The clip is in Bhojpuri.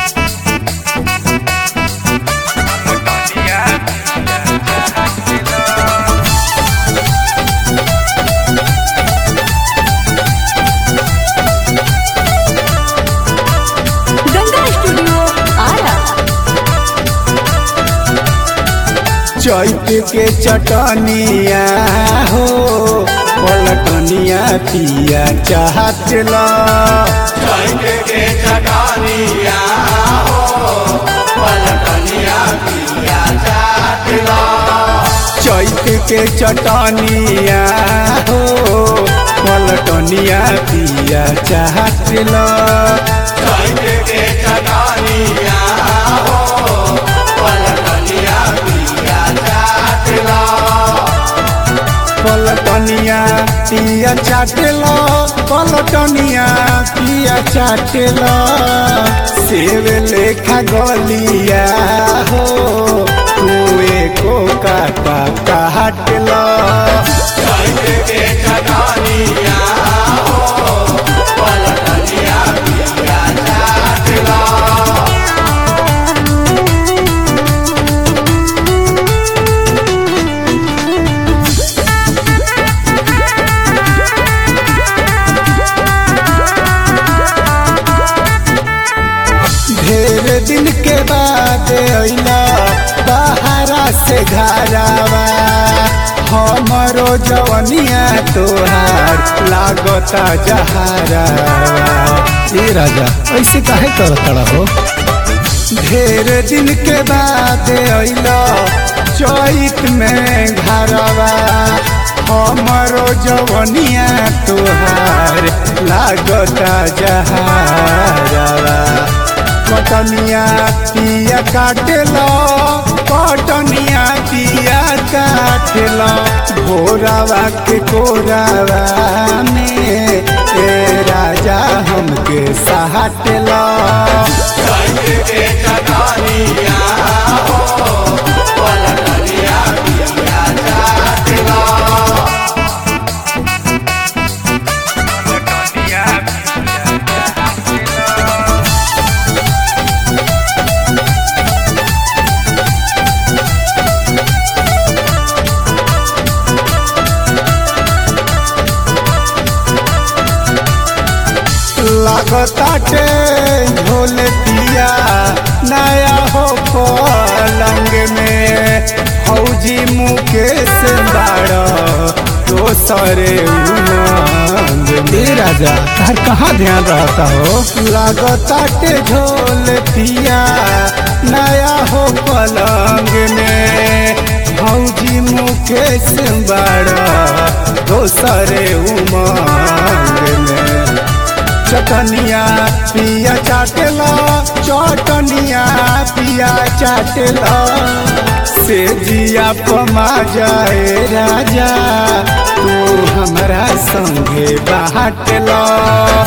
गंगा स्टूडियो आरा चैत के चटनिया हो पलटनिया पिया चाहत ला चैत के चटनिया हो पलटनिया पिया चाहत ला पलटनिया पिया चाटला पलटनिया पिया चाटला सेव लेखा गलिया हो कुए को काटा काटला ढेर दिन के बाद अइला बहारा से घरावा हमरो जवनिया तोहार लागता जहारावा ए राजा ऐसे काहे करत हो ढेर दिन के बाद अइला चैत में घरवा हमरो जवनिया तोहार लागता जहारावा कटनिया पिया काटेला कटनिया पिया काटेला भोरावा के कोरावा में ए राजा हमके सहाटेला लागताटे झोल पिया नया हो पलंग में फौजी मुकेश बाड़ दोसरे उमंग में राजा तार कहाँ ध्यान रहता हो लागताटे झोल पिया नया हो पलंग में फौजी मुकेश बाड़ दोसरे उमंग में चटनिया पिया चाटला चटनिया पिया चाटला से जिया पमा जाए राजा तू हमरा संगे बाटला